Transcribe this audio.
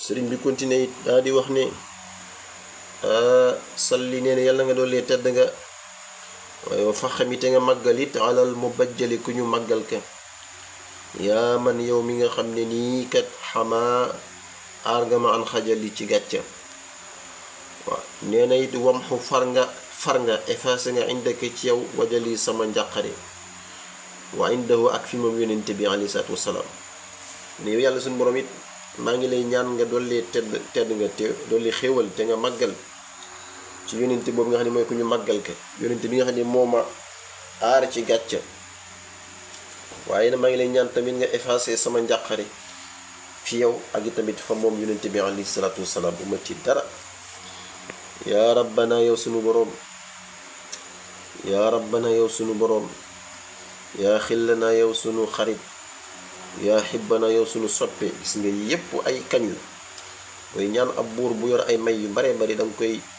sëriñ bi continué it daa di wax ne salli nee na yàlla nga doole tedd nga waaye wa faxamite nga màggal it alal mu bajjali ku ñu màggal ka yaa man yow mi nga xam ne nii kat xamaa aar nga ma an xajali ci gàcca waaw nee na it wamxu far nga far nga effacé nga indaka ci yow wajali sama njàqare wa indahu ak fi moom yonente bi alayhi salaatu wasalaam ne yow yàlla suñu borom it maa ngi lay ñaan nga dolli tedd tedd nga te dolli xéewal te nga màggal ci yonente boobu nga xam ne mooy ku ñu màggal ka yonente bi nga xam ne moo ma aar ci gàcca waaye na maa ngi lay ñaan tamit nga effacé sama njàqare fi yow ak i tamit fa moom yonente bi alayhi salaatu wasalaam bu ma ci dara yaa rabbana yow sunu boroom yaa rabbana yow sunu boroom yaa xillana yow sunu xarit yaa xibbana yow sunu soppe gis nga yépp ay kañ la mooy ñaan ab buur bu yor ay may yu bare bari danga koy